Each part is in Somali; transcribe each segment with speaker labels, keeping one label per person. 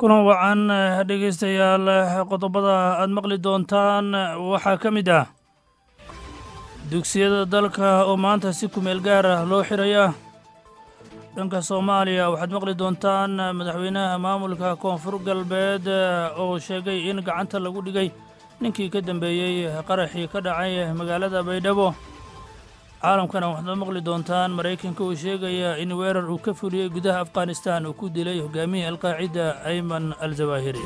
Speaker 1: kulan wacan dhegaystayaal qodobada aad maqli doontaan waxaa ka mid ah dugsiyada dalka oo maanta si kumeel gaar ah loo xiraya dhanka soomaaliya waxaad maqli doontaan madaxweynaha maamulka koonfur galbeed oo sheegay in gacanta lagu dhigay ninkii ka dambeeyey qaraxii ka dhacay magaalada baydhabo caalamkana waxaad maqli doontaan maraykanka uu sheegaya in weerar uu ka fuliyey gudaha afghanistan uu ku dilay hogaamiyii alqaacida ayman al zawaahiri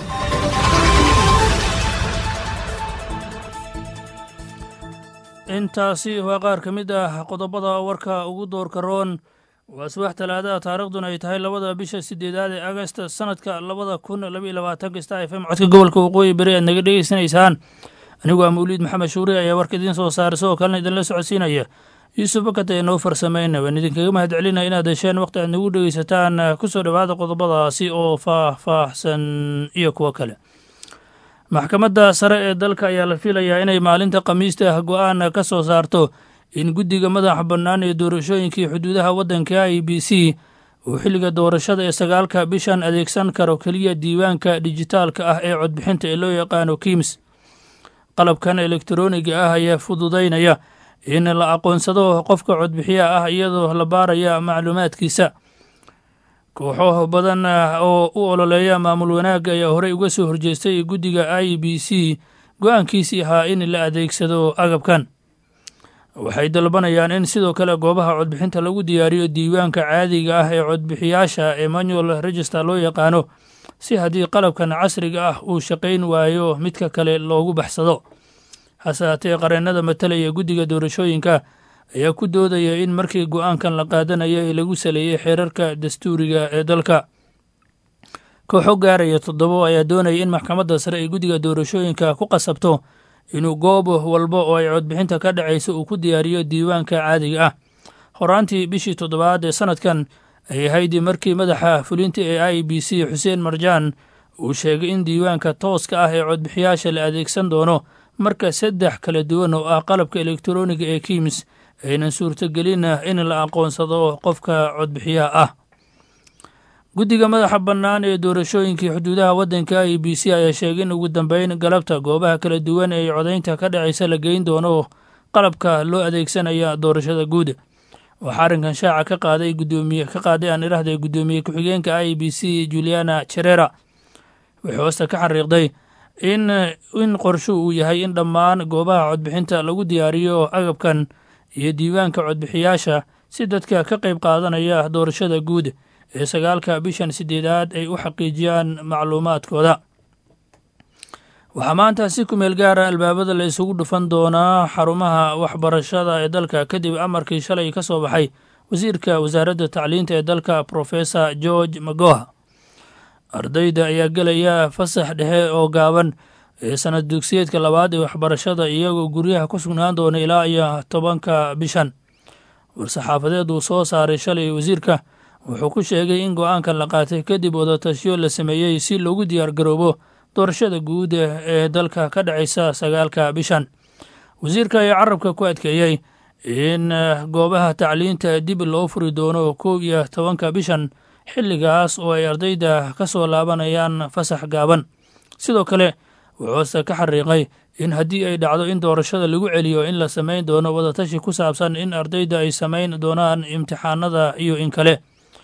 Speaker 1: intaasi waa qaar ka mid ah qodobada warka ugu doorka roon waa subax talaadaha taarikhduna ay tahay labada bisha sideedaad ee agast sanadka labada kun labaiyo labaatanka star f m codka gobolka waqooyi bari aad naga dhegeysanaysaan anigu waa mawliid maxamed shuure ayaa warka idiin soo saara sidoo kalena idinla socodsiinaya yuusuf bakat ee noo farsamayna waan idinkaga mahad celinaya inaad hesheen waqti aad nagu dhegeysataan ku soo dhowaada qodobadaasi oo faah-faahsan iyo kuwo kale maxkamadda sare ee dalka ayaa la filayaa inay maalinta khamiista ah go-aan ka soo saarto in guddiga madaxa bannaan ee doorashooyinkii xuduudaha waddanka i b c uu xilliga doorashada ee sagaalka bishan adeegsan karo keliya diiwaanka dijitaalka ah ee codbixinta ee loo yaqaano kims qalabkan elektroniga ah ayaa fududaynaya in la aqoonsado qofka codbixiya ah iyadoo la baaraya macluumaadkiisa kooxo badan oo u ololeeya maamul wanaagga ayaa horey uga soo horjeestay guddiga i b c go-aankiisii ahaa in la adeegsado agabkan waxay dalbanayaan in sidoo kale goobaha codbixinta lagu diyaariyo diiwaanka caadiga ah ee codbixiyaasha ee manual register loo yaqaano si haddii qalabkan casriga ah uu shaqayn waayo midka kale loogu baxsado hase haatee qareennada matalaya guddiga doorashooyinka ayaa ku doodaya in markii go-aankan la qaadanaya ee lagu saleeyey xeerarka dastuuriga ee dalka kooxo gaaraya toddobo ayaa doonaya in maxkamadda sare ee guddiga doorashooyinka ku qasabto inuu goob walba oo ay codbixinta ka dhacayso uu ku diyaariyo diiwaanka caadiga ah horaantii bishii toddobaad ee sanadkan ay ahayd markii madaxa fulinta ee i b c xuseen marjaan uu sheegay in diiwaanka tooska ah ee codbixiyaasha la adeegsan doono marka saddex kala duwan oo ah qalabka elektroniga ee kims aynan suurtogelin in la aqoonsado qofka codbixiyaha ah guddiga madaxa bannaan ee doorashooyinkii xuduudaha waddanka i b c ayaa sheegay in ugu dambeyn galabta goobaha kala duwan ee codaynta ka dhacaysa la geyn doono qalabka loo adeegsanaya doorashada guud waxaa arrinkan shaaca ka qaaday gudoomiye ka qaaday aan idhahday guddoomiye ku-xigeenka i b c juliana cherera waxay hoosta ka xariiqday in in qorsho uu yahay in dhammaan goobaha codbixinta lagu diyaariyo agabkan iyo diiwaanka codbixiyaasha si dadka ka qayb qaadanaya doorashada guud ee sagaalka bishan sideedaad ay u xaqiijiyaan macluumaadkooda waxaa maanta si kumeel gaara albaabada la isugu dhufan doonaa xarumaha waxbarashada ee dalka kadib amarkii shalay ka soo baxay wasiirka wasaaradda tacliinta ee dalka professor george magoha ardayda ayaa gelaya fasax dhexe oo gaaban ee sanad dugsiyeedka labaad ee waxbarashada iyagoo guryaha ku sugnaan doona ilaa iyo tobanka bishan war-saxaafadeed uu soo saaray shalay wasiirka wuxuu ku sheegay in go-aankan la qaatay kadib wadatashiyo la sameeyey si loogu diyaar garoobo doorashada guud ee dalka ka dhacaysa sagaalka bishan wasiirka ayaa carabka ku adkeeyey in goobaha tacliinta dib loo furi doono kow iyo tobanka bishan xilligaas oo ay ardayda ka soo laabanayaan fasax gaaban sidoo kale wuxuuse ka xariiqay in haddii ay dhacdo in doorashada lagu celiyo in la samayn doono wadatashi ku saabsan in ardayda ay samayn doonaan imtixaanada iyo in kale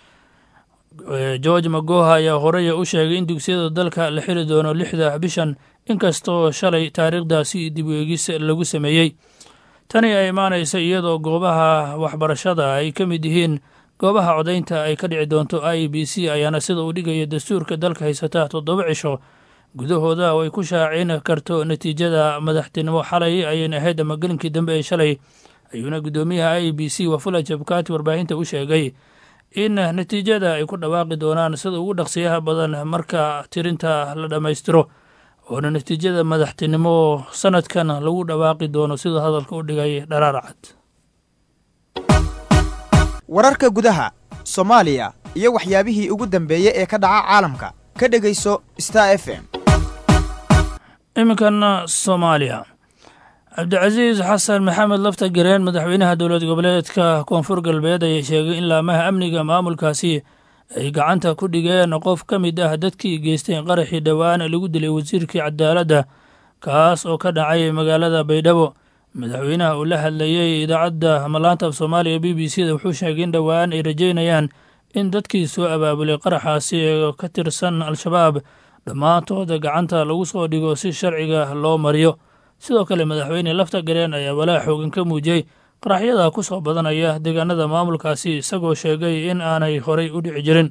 Speaker 1: george magoha ayaa horey u sheegay in dugsiyada dalka la xili doono lixda bishan inkastoo shalay taariikhdaasi dib u eegis lagu sameeyey tani ay imaanaysa iyadoo goobaha waxbarashada ay ka mid yihiin goobaha codaynta ay ka dhici doonto i b c ayaana sida uu dhigaya dastuurka dalka haysata toddoba cisho gudahooda oo ay ku shaacin karto natiijada madaxtinimo xalay ayayna ahayd ama gelinkii dambe ee shalay ayuuna guddoomiyaha i b c wafula jabkaati warbaahinta u sheegay in natiijada ay ku dhawaaqi doonaan sida ugu dhaqsiyaha badan marka tirinta la dhammaystiro oona natiijada madaxtinimo sanadkan lagu dhawaaqi doono siduu hadalka u dhigay dharaar cad
Speaker 2: wararka gudaha soomaaliya iyo waxyaabihii ugu dambeeyey ee ka dhaca caalamka ka dhegayso star f m
Speaker 1: iminkan soomaaliya cabdicasiis xasan maxamed lafta gareen madaxweynaha dowlad goboleedka koonfur galbeed ayaa sheegay in laamaha amniga maamulkaasi ay gacanta ku dhigeen qof ka mid ah dadkii geystay qaraxii dhowaan lagu dilay wasiirkii cadaaladda kaas oo ka dhacay magaalada baydhabo madaxweynaha uu la hadlayey idaacadda malaanta af soomaaliya b b c da wuxuu sheegay in dhowaan ay rajeynayaan in dadkii soo abaabulay qaraxaasi ee ka tirsan al-shabaab dhammaantooda gacanta lagu soo dhigo si sharciga loo mariyo sidoo kale madaxweyne lafta gareen ayaa walaa xoogan ka muujiyey qaraxyada ku soo badanaya deegaanada maamulkaasi isagoo sheegay in aanay horay u dhici jirin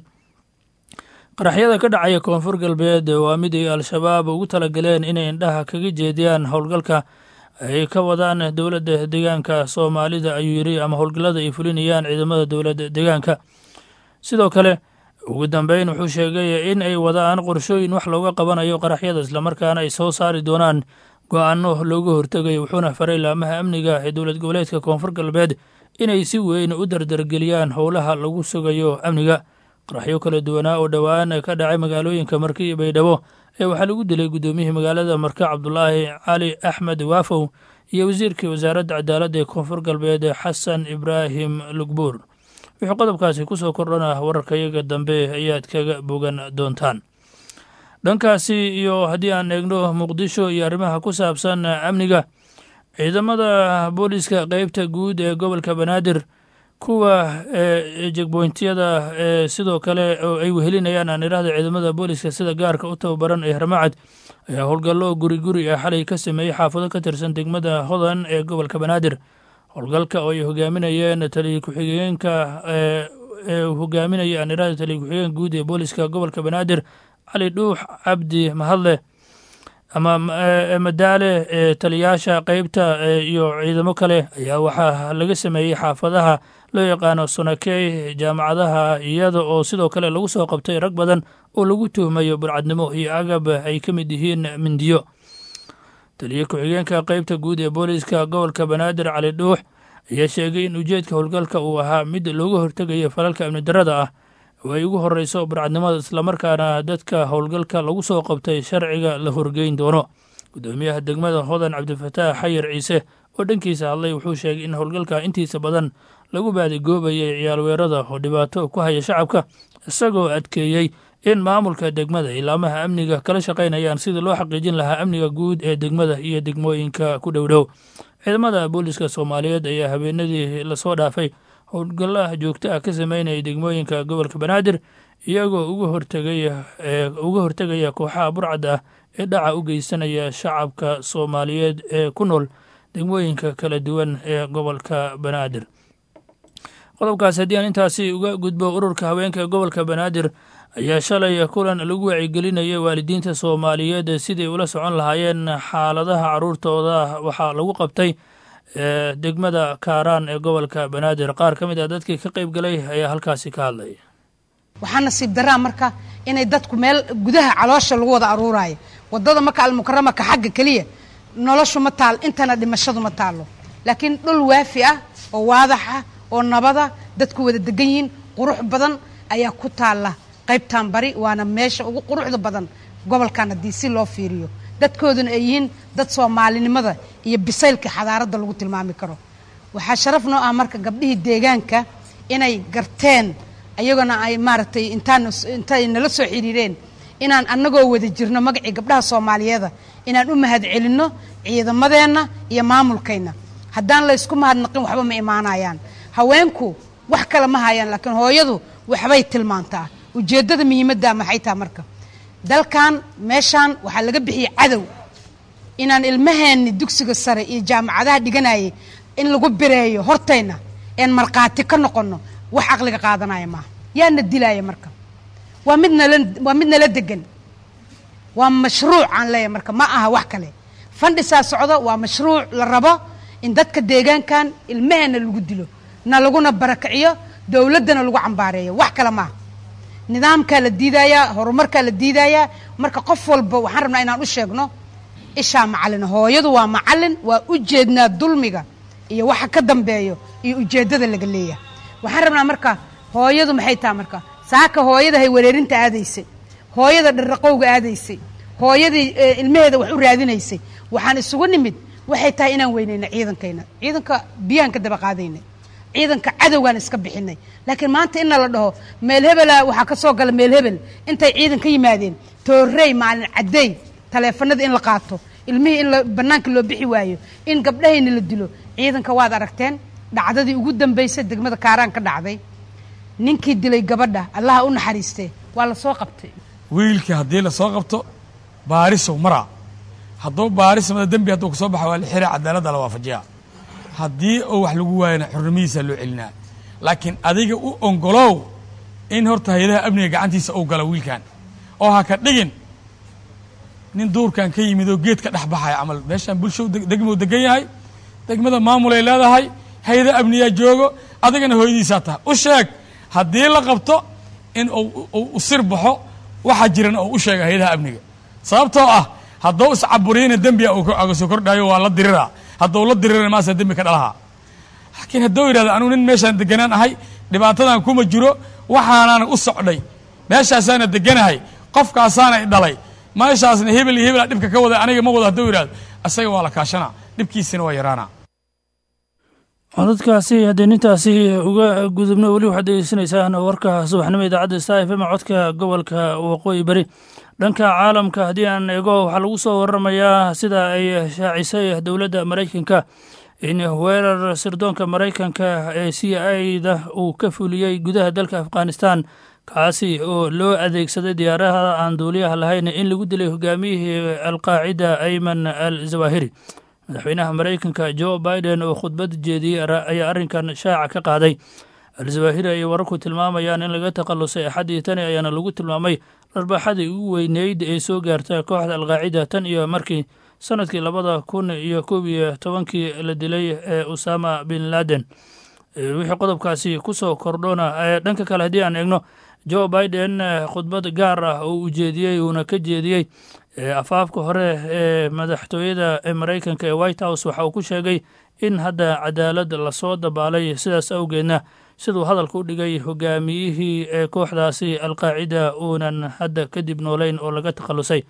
Speaker 1: qaraxyada ka dhacaya koonfur galbeed waa mid ay al-shabaab ugu talagaleen inay indhaha kaga jeediyaan howlgalka ay ka wadaan dowladda deegaanka soomaalida ayuu yidhi ama howlgallada ay fulinayaan ciidamada dowladda deegaanka sidoo kale ugu dambeyn wuxuu sheegay in ay wadaan qorshooyin wax looga qabanayo qaraxyada islamarkaana ay soo saari doonaan go-aano looga hortegayo wuxuuna faray laamaha amniga ee dowlad goboleedka koonfur galbeed inay si weyn u dardargeliyaan howlaha lagu sugayo amniga qaraxyo kala duwanaa oo dhowaan ka dhacay magaalooyinka marka iyo baydhabo ee waxaa lagu dilay guddoomiyihii magaalada marka cabdulaahi cali axmed waafow iyo wasiirkii wasaaradda cadaaladda ee koonfur galbeed xasan ibraahim lugbuur wuxuu qodobkaasi ku soo kordhana wararkayaga dambe ayaad kaga bogan doontaan dhankaasi iyo haddii aan eegno muqdisho iyo arrimaha ku saabsan amniga ciidamada booliska qeybta guud ee gobolka banaadir kuwa jegboyntiyada ee sidoo kale oo ay wehelinayaan aan idhahda ciidamada booliska sida gaarka u tababaran ee harmacad ayaa howlgallo guri guri ah xalay ka sameeyey xaafado ka tirsan degmada hodan ee gobolka banaadir howlgalka oo ay hogaaminayeen taliya ku-xigeenka ee hogaaminaya aan idhahda taliya ku-xigeenka guud ee booliska gobolka banaadir cali dhuux cabdi mahadle ama madaale ee taliyaasha qeybta iyo ciidamo kale ayaa waxaa laga sameeyey xaafadaha loo yaqaano sonakey jaamacadaha iyada oo sidoo kale lagu soo qabtay rag badan oo lagu tuhmayo burcadnimo iyo agab ay ka mid yihiin mindiyo taliya ku-xigeenka qeybta guud ee booliska gobolka banaadir cali dhuux ayaa sheegay in ujeedka howlgalka uu ahaa mid looga hortegayo falalka amni darada ah oo ay ugu horeyso burcadnimada islamarkaana dadka howlgalka lagu soo qabtay sharciga la horgeyn doono guddoomiyaha degmada hodan cabdifataax xayir ciise oo dhankiisa hadlay wuxuu sheegay in howlgalka intiisa badan lagu baadigoobayay ciyaalweerada oo dhibaato ku haya shacabka isagoo adkeeyey in maamulka degmada ilaamaha amniga kala shaqaynayaan sidii loo xaqiijin lahaa amniga guud ee degmada iyo degmooyinka ku dhowdhow ciidamada booliska soomaaliyeed ayaa habeenadii lasoo dhaafay howlgalla joogto ah ka sameynaya degmooyinka gobolka banaadir iyagoo uga hortegaya uga hortegaya kooxaha burcad ah ee dhaca u geysanaya shacabka soomaaliyeed ee ku nool degmooyinka kala duwan ee gobolka banaadir qodobkaas haddii aan intaasi uga gudbo ururka haweenka gobolka banaadir ayaa shalay kulan lagu wacigelinaya waalidiinta soomaaliyeed siday ula socon lahaayeen xaaladaha caruurtooda waxaa lagu qabtay degmada kaaraan ee gobolka banaadir qaar ka mid ah dadkii ka qayb galay ayaa halkaasi ka hadlaya
Speaker 3: waxaa nasiib daraa marka inay dadku meel gudaha caloosha lagu wada aruuraayo wadada maka almukarama ka xagga keliya noloshu ma taal intana dhimashadu ma taalo laakiin dhul waafi ah oo waadax ah oo nabada dadku wada degan yihiin qurux badan ayaa ku taalla qaybtan bari waana meesha ugu quruxda badan gobolkan haddii si loo fiiriyo dadkooduna ay yihiin dad soomaalinimada iyo bisaylka xadaaradda lagu tilmaami karo waxaa sharaf noo ah marka gabdhihii deegaanka inay garteen ayagona ay maaragtay intaan intay nala soo xiriireen inaan annagoo wada jirno magacii gabdhaha soomaaliyeeda inaan u mahad celinno ciidamadeenna iyo maamulkayna haddaan la ysku mahadnaqin waxba ma imaanayaan haweenku wax kale ma hayaan laakiin hooyadu waxbay tilmaantaa ujeeddada muhiimadda maxay taha marka dalkan meeshaan waxaa laga bixiyey cadow inaan ilmaheenni dugsiga sare iyo jaamacadaha dhiganayay in lagu bireeyo hortayna een markhaati ka noqonno wax caqliga qaadanaya maaha yaana dilaaya marka waa mid nala waa mid nala degan waa mashruuc aan leeyahay marka ma aha wax kale fandhisaa socdo waa mashruuc la rabo in dadka deegaankan ilmaheenna lagu dilo na laguna barakiciyo dowladdana lagu cambaareeyo wax kale maaha nidaamkaa la diidayaa horumarkaa la diidayaa marka qof walba waxaan rabnaa inaan u sheegno ishaa macallin hooyadu waa macallin waa u jeednaa dulmiga iyo waxa ka dambeeyo iyo ujeeddada laga leeyahay waxaan rabnaa marka hooyadu maxay taha marka saaka hooyada hay wareerinta aadaysay hooyada dharraqowga aadaysay hooyadii ilmaheeda wax u raadinaysay waxaan isugu nimid waxay tahay inaan weynayna ciidankayna ciidanka biyaan ka daba qaadayna ciidanka cadowgaan iska bixinay laakiin maanta inna la dhaho meel hebela waxaa ka soo gala meel hebel intay ciidan ka yimaadeen toorey maalin caddeey taleefanada in la qaato ilmihii in la bannaanka loo bixi waayo in gabdhahayna la dilo ciidanka waad aragteen dhacdadii ugu dambaysay degmada kaaraan ka dhacday ninkii dilay gabadha allaha u naxariistee waa la soo qabtay
Speaker 4: wiilkii haddii lasoo qabto baarisow maraa hadduu baaris mada dembi hadduu kasoo baxa waa la xira cadaaladda la waafajiyaa haddii oo wax lagu waayana xurnimadiisa loo celinaa laakiin adiga u ongolow in horta hay-adaha amniga gacantiisa uu galo wiilkan oo ha ka dhigin nin duurkan ka yimid oo geed ka dhex baxaya camal meeshaan bulsho degmou degan yahay degmada maamulay leedahay hay-ada amniyaa joogo adigana hooyadiisaa tahay u sheeg haddii la qabto in u sir baxo waxaa jiran oo u sheega hay-adaha amniga sababtoo ah hadduu iscaburiyana dembiga aga soo kordhaayo waa la diriraa hadduu la dirirana maasa dembi ka dhalahaa laakiin hadduu yidhahdo anugu nin meeshaan deganaan ahay dhibaatadan kuma jiro waxaanaana u socday meeshaasaana deganahay qofkaasaana i dhalay meeshaasna hebel iyo hebela dhibka ka wada aniga ma wado hadduu yidhahdo isaga waa la kaashanaa dhibkiisina waa yaraanaa
Speaker 1: codadkaasi haddii nintaasi uga gudubno weli waxaad degeysanaysaan warka subaxnimo idaacadda sta f m codka gobolka waqooyi beri dhanka caalamka haddii aan eego waxaa lagu soo waramayaa sida ay shaacisay dowladda maraykanka in weerar sirdoonka maraykanka ee c i da uu ka fuliyey gudaha dalka afghanistan kaasi oo loo adeegsaday diyaaradaha aan duuliyaha lahayn in lagu dilay hogaamiyihii alqaacida ayman al zawahiri madaxweynaha maraykanka jo biden oo khudbad jeediyey ayaa arrinkan shaaca ka qaaday al-zawahiri ay wararku tilmaamayaan in laga takhalusay axaddii tani ayaana lagu tilmaamay dharbaaxadii ugu weyneyd ee soo gaarta kooxda alqaacida tan iyo markii sanadkii labada kun iyo koob iyo tobankii la dilay ee usama bin laden wixii qodobkaasi ku soo kordhona dhanka kale haddii aan eegno jo biden khudbad gaar ah oo ujeediyey uuna ka jeediyey afaafka hore ee madaxtooyada ee maraykanka ee white house waxa uu ku sheegay in hadda cadaalad lasoo dabaalay sidaas awgeedna siduu hadalka u dhigay hogaamiyihii ee kooxdaasi alqaacida uunan hadda kadib noolayn oo laga takhalusay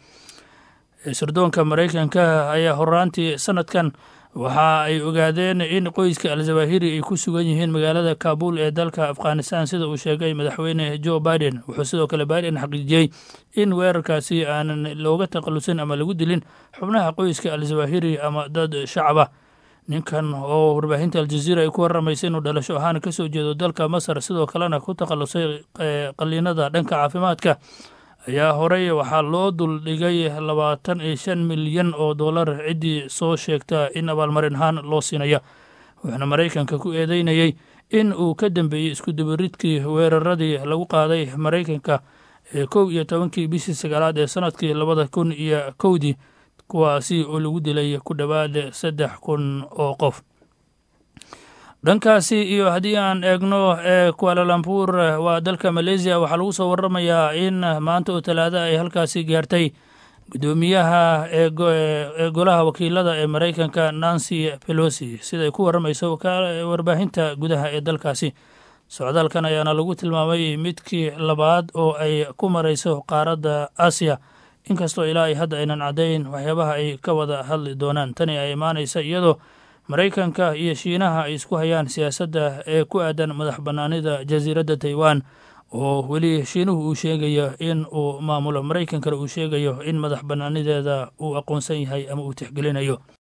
Speaker 1: sirdoonka maraykanka ayaa horaantii sanadkan waxa ay ogaadeen in qoyska al-zawahiri ay ku sugan yihiin magaalada kabul ee dalka afghanistan sida uu sheegay madaxweyne jo biden wuxuu sidoo kale biden xaqiijiyey in weerarkaasi aanan looga takhalusin ama lagu dilin xubnaha qoyska al-zawahiri ama dad shacaba ninkan oo warbaahinta aljaziira ay ku waramaysay inuu dhalasho ahaan ka soo jeedo dalka masar sidoo kalena ku takhalusay qaliinada dhanka caafimaadka ayaa horey waxaa loo duldhigay labaatan iyo shan milyan oo dollar ciddii soo sheegta in abaalmarin ahaan loo siinaya wuxuuna maraykanka ku eedeynayey in uu ka dambeeyey iskudabaridkii weeraradii lagu qaaday maraykanka ee kow iyo tobankii bishii sagaalaad ee sanadkii labada kun iyo kowdii kuwaasi oo lagu dilay ku dhowaad saddex kun oo qof dhankaasi iyo haddii aan eegno ee kualalambuur waa dalka maleesiya waxaa lagu soo waramayaa in maanta oo talaada ay halkaasi gaartay guddoomiyaha ee golaha wakiilada ee maraykanka nancy pelosi siday ku waramayso warbaahinta gudaha ee dalkaasi socdaalkan ayaana lagu tilmaamay midkii labaad oo ay ku marayso qaaradda aasiya inkastoo ilaa ay hadda aynan caddayn waxyaabaha ay ka wada hadli doonaan tani ay imaanaysa iyadoo maraykanka iyo shiinaha ay isku hayaan siyaasadda ee ku aadan madax bannaanida jasiiradda taiwan oo weli shiinuhu uu sheegayo in uu maamulo maraykankana uu sheegayo in madax bannaanideeda uu aqoonsan yahay ama uu tixgelinayo